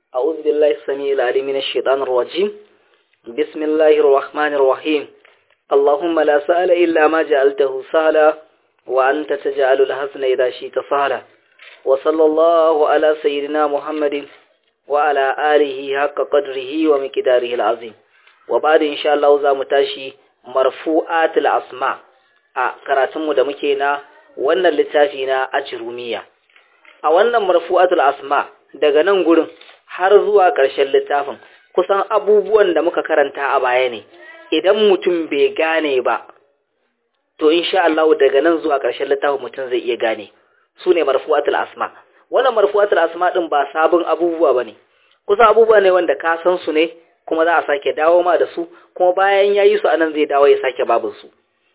أعوذ بالله السميع العليم من الشيطان الرجيم بسم الله الرحمن الرحيم اللهم لا سهل إلا ما جعلته سهلا وأنت تجعل الحزن إذا شئت سهلا وصلى الله على سيدنا محمد وعلى آله حق قدره ومقداره العظيم وبعد إن شاء الله za mu tashi marfu'atul asma a karatunmu da muke na wannan littafi na ajrumiya a wannan marfu'atul asma daga nan gurin har zuwa ƙarshen littafin kusan abubuwan da muka karanta a baya ne idan mutum bai gane ba to insha Allah daga nan zuwa ƙarshen littafin mutum zai iya gane su ne marfu'atul asma wannan marfu'atul asma din ba sabon abubuwa bane kusan abubuwa ne wanda ka san su ne kuma za a sake dawo ma da su kuma bayan yayi su anan zai dawo ya sake babin su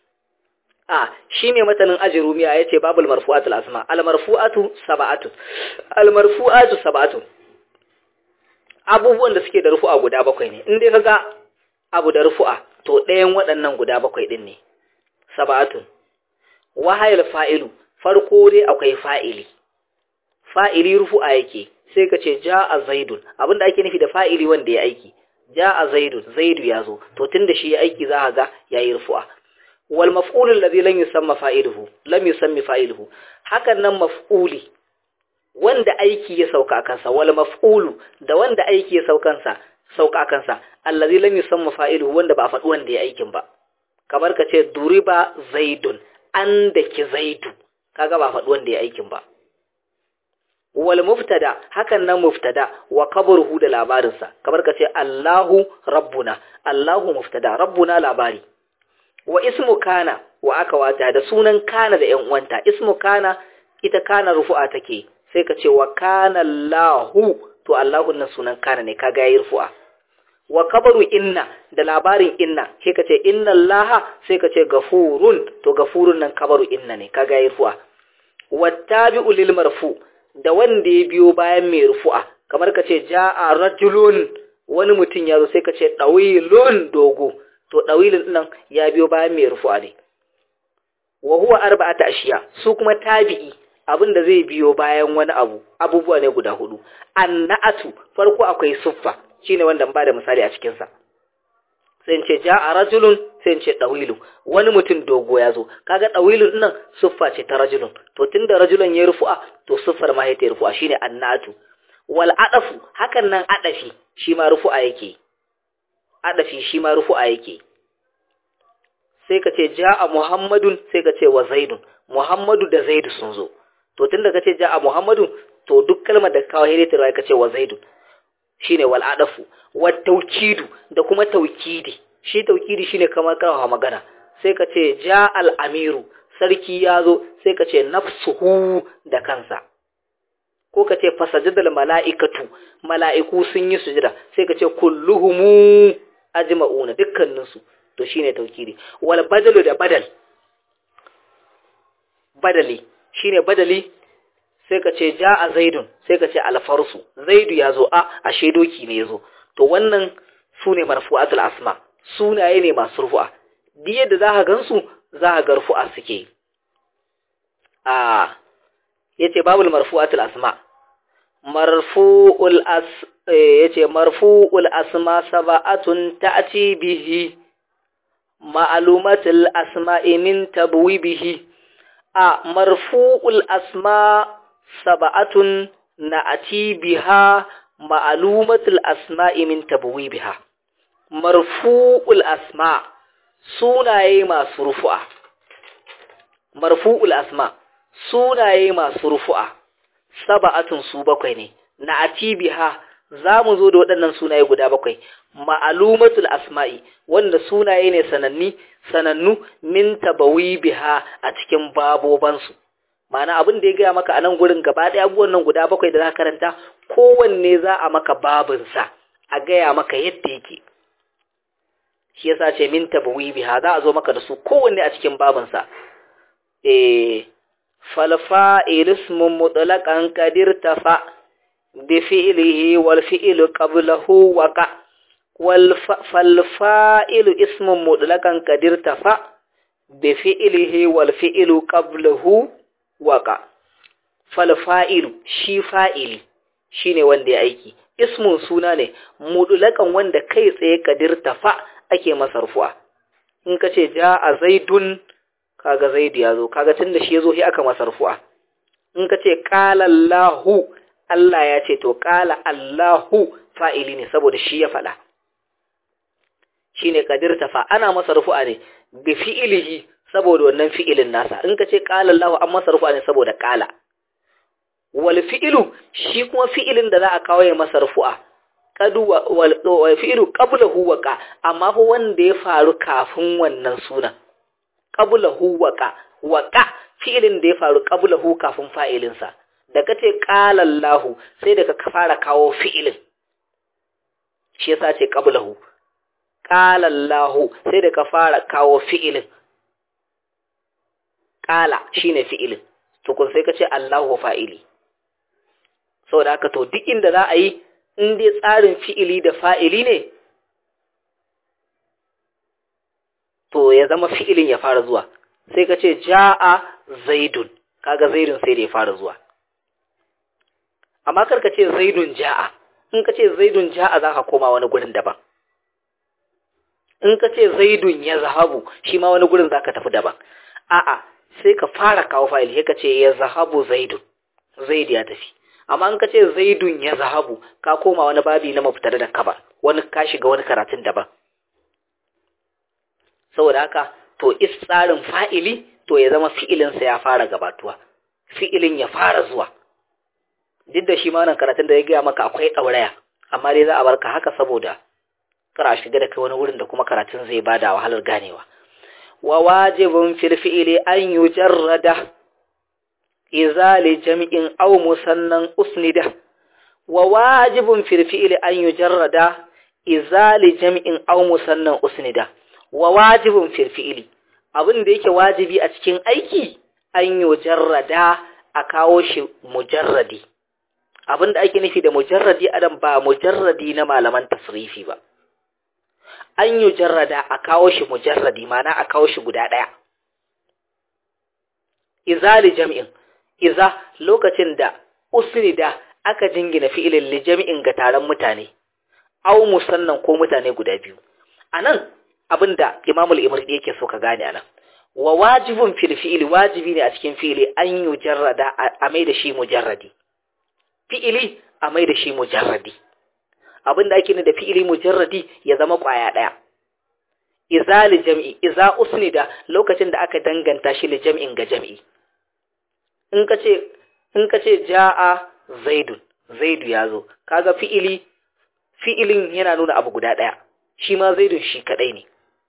a shi ne matanin ajirumiya ya ce babul marfu'atul asma al marfu'atu sab'atu al marfu'atu sab'atu abubuwan da suke da rufu'a guda bakwai ne in dai kaga abu da rufu'a to ɗayan waɗannan guda bakwai din ne sab'atu wahayil fa'ilu farko dai akwai fa'ili fa'ili rufu'a yake sai ka ce ja'a zaidun abinda ake nufi da fa'ili wanda ya aiki ja'a zaidun zaidu ya zo to tunda shi ya aiki za ka ga yayi rufu'a wal maf'ul alladhi lam yusamma fa'iluhu lam yusammi fa'iluhu hakan nan maf'uli wanda aiki ya sauka kansa wal maf'ulu da wanda aiki ya saukansa sauka kansa alladhi lam yusamma fa'iluhu wanda ba faɗi wanda ya aikin ba kamar ka ce duriba zaidun an da ki zaidu kaga ba faɗi wanda ya aikin ba wal muftada hakan nan muftada wa qabruhu da labarinsa kamar ka ce Allahu rabbuna Allahu muftada rabbuna labari wa ismu kana wa aka wata da sunan kana da ƴan uwanta ismu kana ita kana rufu'a take sai ka ce wa kana Allahu to Allahu nan sunan kana ne kaga yayi rufu'a wa kabaru inna da labarin inna sai ka ce inna Allaha sai ka ce gafurun to gafurun nan kabaru inna ne kaga yayi rufu'a wattabi'u lil marfu da wanda ya biyo bayan mai rufu'a kamar ka ce ja'a rajulun wani mutum ya zo sai ka ce dawilun dogo to ɗawilin nan ya biyo bayan mai rufu'a ne wa huwa arba'ata ashiya su kuma tabi'i abin da zai biyo bayan wani abu abubuwa ne guda hudu annatu farko akwai suffa shine wanda ba da misali a cikin sa sai ce ja'a rajulun sai ce dawilu wani mutum dogo ya zo kaga dawilun nan suffa ce ta rajulun to tunda rajulun ya rufu'a to suffar ma ya ta rufu'a shine annatu wal adafu hakan nan adafi shi ma rufu'a yake adafi shi ma rufu'a yake sai ka ce ja'a muhammadun sai ka ce wa zaidun muhammadu da zaidu sun zo to tunda ka ce ja'a muhammadun to duk kalmar da kawo hiritin rai ka ce wa zaidun shine wal adafu wa tawkidu da kuma tawkidi shi tawkidi shine kamar kawo magana sai ka ce ja'al amiru sarki ya zo sai ka ce nafsuhu da kansa ko ka ce fasajadal mala'ikatu mala'iku sun yi sujada sai ka ce kulluhumu ajma'una dukkaninsu to shine taukiri wal badalu da badal badali shine badali sai ka ce ja'a zaidun sai ka ce alfarsu zaidu yazo a ashe doki ne yazo to wannan sune marfu'atul asma sunaye ne masu rufu'a biye da zaka gansu zaka ga rufu'a suke a yace babul marfu'atul asma marfu'ul as yace marfu'ul asma sab'atun ta'ti bihi ma'lumatul asma'i min tabwibihi a marfu'ul asma sab'atun na'ti biha ma'lumatul asma'i min tabwibiha marfu'ul asma sunaye masu rufu'a marfu'ul asma sunaye masu rufu'a sab'atun su bakwai ne na'ti biha za mu zo da waɗannan sunaye guda bakwai ma'alumatul asma'i wanda sunaye ne sananni sanannu min tabawi biha a cikin babobansu ma'ana abin da ya gaya maka a nan gurin gaba ɗaya abubuwan nan guda bakwai da za ka karanta kowanne za a maka babinsa a gaya maka yadda yake shi yasa ce min tabawi biha za a zo maka da su kowanne a cikin babinsa eh falfa'il ismun mutlaqan qadir tafa' بفعله والفعل قبله وقع فالفاعل اسم مطلقا قد ارتفع بفعله والفعل قبله وقع falfa'ilu shi fa'ili shine wanda ya aiki ismun suna ne mudulakan wanda kai tsaye kadirta fa ake masa rufu'a in ka ce ja a zaidun kaga zaidu ya zo kaga tun da shi ya zo shi aka masa rufu'a in ka ce ƙala Allahu Allah ya ce to ƙala Allahu fa'ili ne saboda shi ya faɗa shi ne kadirta fa ana masa rufu'a ne bi fi'ilihi saboda wannan fi'ilin nasa in ka ce ƙala Allahu an masa rufu'a ne saboda ƙala wal fi'ilu shi kuma fi'ilin da za a kawo ya masa rufu'a kadu wal fi'ilu qablahu waqa amma fa wanda ya faru kafin wannan sunan qablahu waqa waqa fi'ilin da ya faru qablahu kafin fa'ilin sa da kace qala Allahu sai da ka fara kawo fi'ilin shi yasa ce qablahu qala Allahu sai da ka fara kawo fi'ilin qala shine fi'ilin to kun sai kace Allahu fa'ili saboda haka to duk inda za a yi in dai tsarin fi'ili da fa'ili ne to ya zama fi'ilin ya fara zuwa sai ka ce ja'a zaidun kaga zaidun sai da ya fara zuwa amma kar ka ce zaidun ja'a in ka ce zaidun ja'a za ka koma wani gurin daban in ka ce zaidun ya zahabu shi ma wani gurin za ka tafi daban a'a sai ka fara kawo fa'il sai ka ce ya zahabu zaidun zaid ya tafi amma in ka ce zaidun ya zahabu ka koma wani babi na mafitar da kaba wani ka shiga wani karatun daban saboda haka to is tsarin fa'ili to ya zama fi'ilinsa ya fara gabatuwa fi'ilin ya fara zuwa duk da shi ma wannan karatun da ya gaya maka akwai ɗauraya amma dai za a barka haka saboda kar a shiga da kai wani wurin da kuma karatun zai bada wahalar ganewa wa wajibun fil fi'ili an yujarrada إذا لجمع أو مسنن أسنده وواجب في الفعل أن يجرد إذا لجمع أو مسنن أسنده وواجب في الفعل abin da yake wajibi a cikin aiki an yi jarrada a kawo shi mujarradi abin da ake nufi da mujarradi adam ba mujarradi na malaman tasrifi ba an yi jarrada a kawo shi mujarradi mana a kawo shi guda ɗaya izali jam'in iza lokacin da usnida aka jingina fi'ilin li jami'in ga taron mutane aw musannan ko mutane guda biyu anan abinda Imam al-Imrdi yake so ka gane anan wa wajibun fil fi'li wajibi ne a cikin fi'ili an yujarrada a mai da shi mujarradi fi'ili a mai da shi mujarradi abinda ake ne da fi'ili mujarradi ya zama kwaya daya iza li jam'i iza usnida lokacin da aka danganta shi li jam'in ga jam'i in ka ce in ka ce ja'a zaidun zaidu ya zo kaga fi'ili fi'ilin yana nuna abu guda ɗaya shi ma zaidun shi kaɗai ne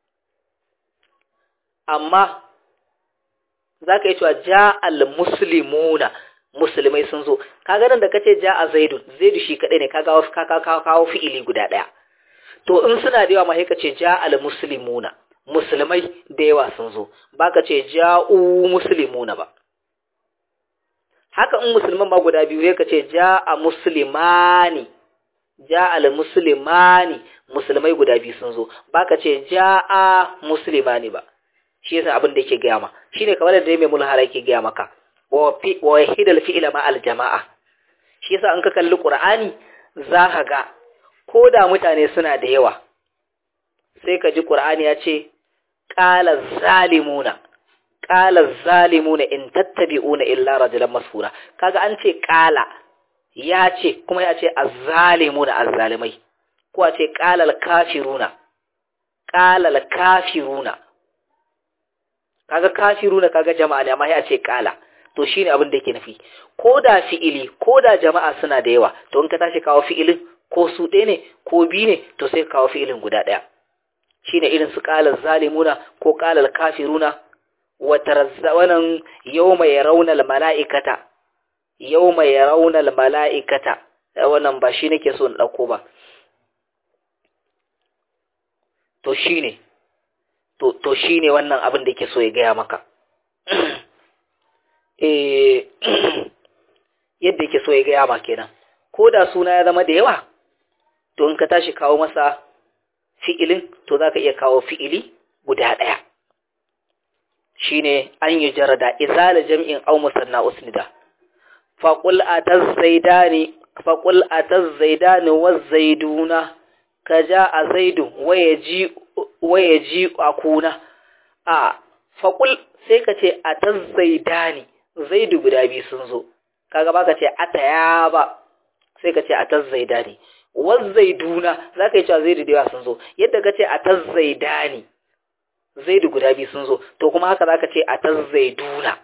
amma za ka yi cewa ja'al muslimuna musulmai sun zo kaga nan da ka ce ja'a zaidun zaidu shi kaɗai ne kaga ka kawo fi'ili guda ɗaya to in suna da yawa ma sai ka ce ja'al muslimuna musulmai da yawa sun zo ba ka ce ja'u muslimuna ba haka in musulman ma guda biyu ka ce ja'a muslimani ja'al muslimani musulmai guda biyu sun zo baka ce ja'a muslimani ba shi yasa abin da yake gaya ma shine kamar da mai mulhara yake gaya maka wa fi wa hidal fi'la ma al jama'a shi yasa an ka kalli qur'ani za ka ga ko da mutane suna da yawa sai ka ji qur'ani ya ce qala zalimuna qala zalimuna in tattabi'una illa rajulan masfura kaga an ce qala ya ce kuma ya ce azzalimuna azzalimai ko a ce qala al-kafiruna qala al-kafiruna kaga kafiruna kaga jama'a ne amma ya ce qala to shine abin da yake nufi ko da fi'ili ko da jama'a suna da yawa to in ka tashi kawo fi'ilin ko su ɗaya ne ko biyu ne to sai ka kawo fi'ilin guda ɗaya shine irin su qala zalimuna ko qala al-kafiruna wannan yau mai raunar mala'ikata yau mai raunar mala'ikata wannan ba shi nake so na ɗauko ba to shi ne to shi ne wannan abin da ke so ya gaya maka yadda yake so ya gaya ma kenan ko da suna ya zama da yawa to in ka tashi kawo masa fi'ilin to za ka iya kawo fi'ili guda ɗaya shine an yi jarada izala jam'in aw musanna usnida fa qul ataz zaidani faqul atazaidani wazaiduna kaja a zaidu wayaji wayaji akuna a faqul sai ka ce atazaidani zaidu guda biyu sun zo kaga baka ce ataya ba sai ka ce atazaidani wazaiduna zaka yi cewa zaidu da yawa sun zo yadda ka ce atazaidani zaidu guda biyu sun zo to kuma haka zaka ce atazaiduna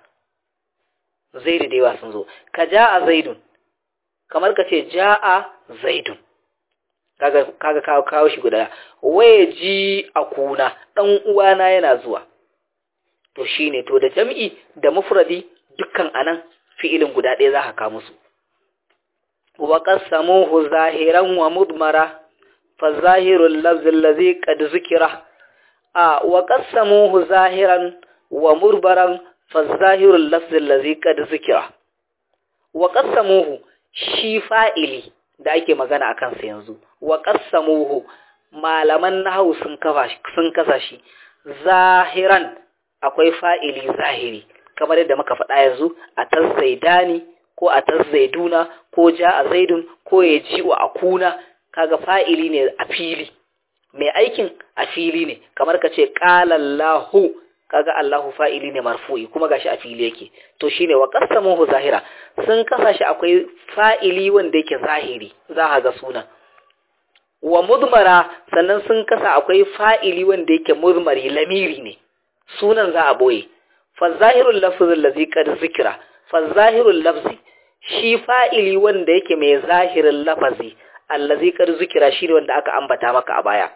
zaidu da yawa sun zo ka ja'a zaidun kamar ka ce ja'a zaidun kaga kaga kawo kawo shi guda waye ji akuna dan uwana yana zuwa to shine to da jam'i da mufradi dukkan anan fi'ilin guda ɗaya za ka kawo musu wa qasamuhu zahiran wa mudmara fa zahirul lafz allazi qad zikira a wa qasamuhu zahiran wa murbaran fa zahirul lafz allazi qad zikira wa qasamuhu shi fa'ili da ake magana akan sa yanzu wa qasamuhu malaman nahwu sun kafa sun kasa shi zahiran akwai fa'ili zahiri kamar yadda muka faɗa yanzu a tazzaidani ko a tazzaiduna ko ja a zaidun ko ya ji wa akuna kaga fa'ili ne a fili mai aikin a fili ne kamar ka ce ƙalallahu kaga Allahu fa'ili ne marfu'i kuma gashi a fili yake to shine wa qasamuhu zahira sun kasa shi akwai fa'ili wanda yake zahiri za ka ga sunan wa mudmara sannan sun kasa akwai fa'ili wanda yake mudmari lamiri ne sunan za a boye fa zahirul lafzi allazi qad zikra fa zahirul lafzi shi fa'ili wanda yake mai zahirin lafazi allazi qad zikra shine wanda aka ambata maka a baya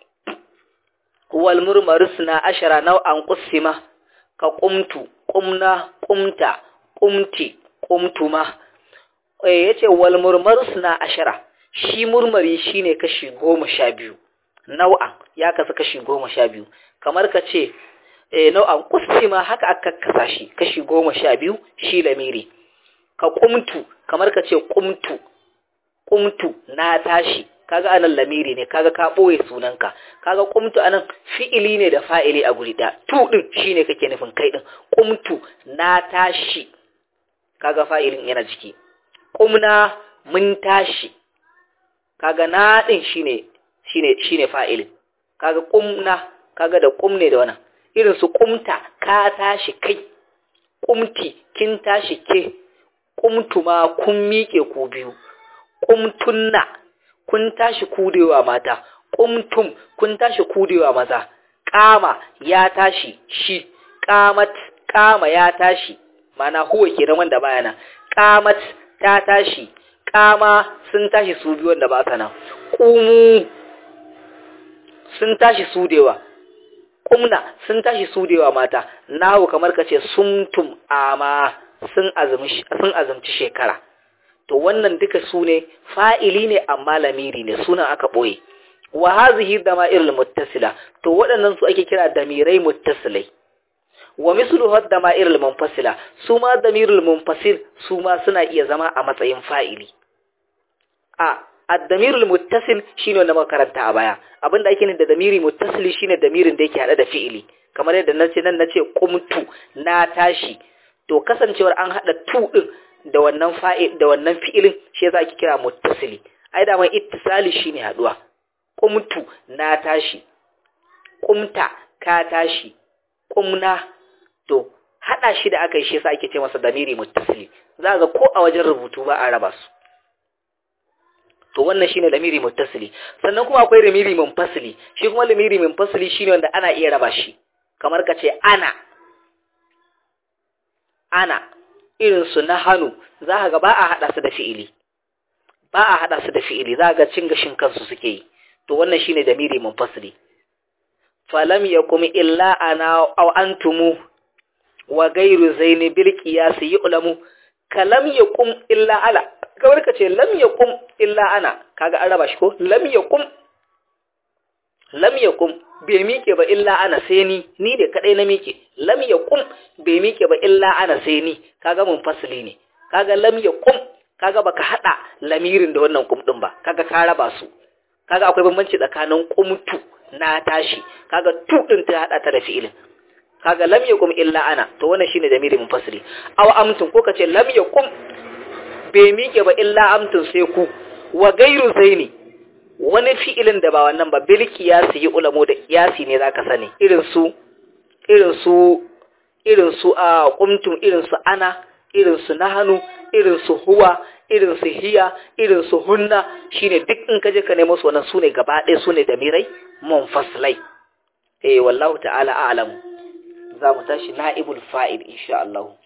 wal murmarusna ashara nau'an qusima ka qumtu qumna qumta qumti qumtuma eh yace wal murmarusna ashara shi murmari shine kashi goma sha biyu nau'an ya kasu kashi goma sha biyu kamar ka ce eh nau'an qusima haka aka kasa shi kashi goma sha biyu shi lamiri ka qumtu kamar ka ce qumtu qumtu na tashi kaga anan lamiri ne kaga ka boye sunanka kaga qumtu anan fi'ili ne da fa'ili a guri da tu din shine kake nufin kai din qumtu na tashi kaga fa'ilin yana jiki qumna mun tashi kaga na din shine shine shine fa'ilin kaga qumna kaga da qum ne da wannan irin su qumta ka tashi kai qumti kin tashi ke qumtuma kun miƙe ku biyu qumtunna kun tashi kudewa mata qumtum kun tashi kudewa maza qama ya tashi shi qamat qama ya tashi mana huwa kenan wanda baya nan qamat ta tashi qama sun tashi su biyu wanda ba sa nan qumu sun tashi sudewa qumna sun tashi sudewa mata nahu kamar kace sumtum ama sun azumi sun azumci shekara to wannan duka su ne fa'ili ne amma lamiri ne sunan aka ɓoye wa hazihi dama'irul muttasila to waɗannan su ake kira damirai muttasilai wa mislu had dama'irul munfasila su ma damirul munfasil su ma suna iya zama a matsayin fa'ili a ad-damirul muttasil shine wanda muka karanta a baya abinda ake nufi da damiri muttasili shine damirin da yake hada da fi'ili kamar yadda nace nan nace qumtu na tashi to kasancewar an hada tu din da wannan fa'il da wannan fi'ilin shi yasa ake kira muttasili ai da mai ittisali shine haduwa qumtu na tashi qumta ka tashi qumna to hada shi da aka yi shi yasa ake ce masa damiri muttasili za ga ko a wajen rubutu ba a raba su to wannan shine lamiri muttasili sannan kuma akwai lamiri munfasili shi kuma lamiri munfasili shine wanda ana iya raba shi kamar ka ce ana ana irin su na hannu za ka ga ba a haɗa su da fi'ili ba a haɗa su da fi'ili za ga cin gashin kansu suke yi to wannan shine damiri munfasili falam yakum illa ana aw antumu wa ghayru zaini bil qiyas yu'lamu kalam yakum illa ala kamar ka ce lam yakum illa ana kaga an raba shi ko lam yakum lam yakum bai miƙe ba illa ana sai ni ni da kadai na miƙe lam yakum bai miƙe ba illa ana sai ni kaga mun fasili ne kaga lam yakum kaga baka hada lamirin da wannan kum din ba kaga ka raba su kaga akwai bambanci tsakanin qumtu na tashi kaga tu din ta hada ta da fi'ilin kaga lam yakum illa ana to wannan shine damiri munfasili aw amtun ko kace lam yakum bai miƙe ba illa amtun sai ku wa gairu zaini wani fi'ilin da ba wannan ba bil qiyasi yi ulamo da qiyasi ne zaka sani irin su irin su irin su a qumtum irin su ana irin su nahanu irin su huwa irin su hiya irin su hunna shine duk in kaje ka nemo su wannan sune gaba ɗaya sune da mirai munfasilai eh wallahu ta'ala a'lamu za mu tashi na'ibul fa'il insha Allah